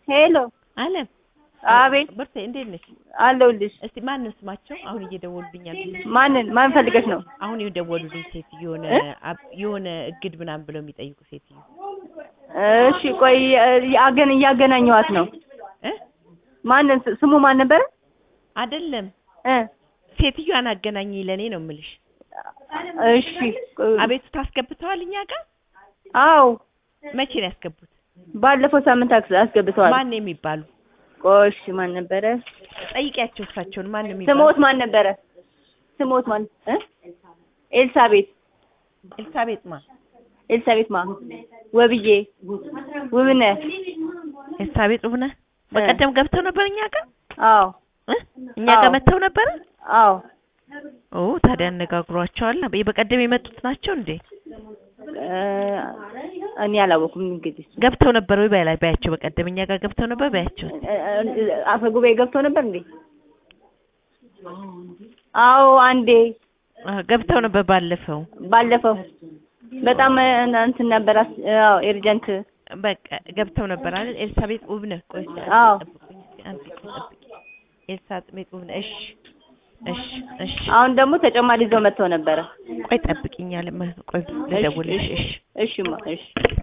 ሄሎ አለም አቤት ብርቴ እንዴት ነሽ? አለሁልሽ። እስቲ ማን ነው ስማቸው? አሁን እየደወሉልኛል። ማንን ማን ፈልገሽ ነው? አሁን የደወሉልኝ ሴትዮ የሆነ እ? አብ- የሆነ እግድ ምናምን ብለው የሚጠይቁ ሴትዮ እሺ ቆይ አገን እያገናኘኋት ነው። እ ማንን ስ- ስሙ ማን ነበረ? አይደለም እ ሴትዮዋን አገናኝ ለኔ ነው የምልሽ። እሺ አቤቱታ አስገብተዋል እኛ ጋር አዎ መቼ ነው ያስገቡት? ባለፈው ሳምንት አስ- አስገብተዋል። ማን ነው የሚባሉ? ቆይ እሺ ማን ነበረ? ጠይቂያቸው እሳቸውን ማን ነው የሚባሉ? ስሞት ማን ነበረ? ስሞት ማን እ ኤልሳቤት ኤልሳቤጥ ማ ኤልሳቤት ማ ወብዬ ውብነ ኤልሳቤጥ ውብነህ በቀደም ገብተው ነበር እኛ ጋር አዎ እ? እኛ ጋር አዎ። መጥተው ነበር። አዎ ኦ ታዲያ አነጋግሯቸዋል። በቀደም የመጡት ናቸው እንዴ? እ፣ እኔ አላወኩም እንግዲህ ገብተው ነበር ወይ በላይ ባያቸው። በቀደም እኛ ጋር ገብተው ነበር ባያቸው። እ፣ እ፣ አፈ ጉባኤ ገብቶ ነበር እንዴ? አዎ አንዴ አዎ ገብተው ነበር ባለፈው። ባለፈው በጣም እ፣ እንትን ነበር። አስ- አዎ ኤርጀንት በቃ ገብተው ነበር አይደል? ኤልሳቤጥ ውብነህ ቆይ እስኪ አንዴ አዎ። ጠብቁኝ እስኪ አንዴ ቆይ ጠብቂ። ኤልሳቤጥ ውብነህ እሺ፣ እሺ፣ እሺ። አሁን ደግሞ ተጨማሪ ይዘው መጥተው ነበረ። ቆይ ጠብቂኝ አለ። ቆይ ልደውልልሽ። እሺ እሺማ እሺ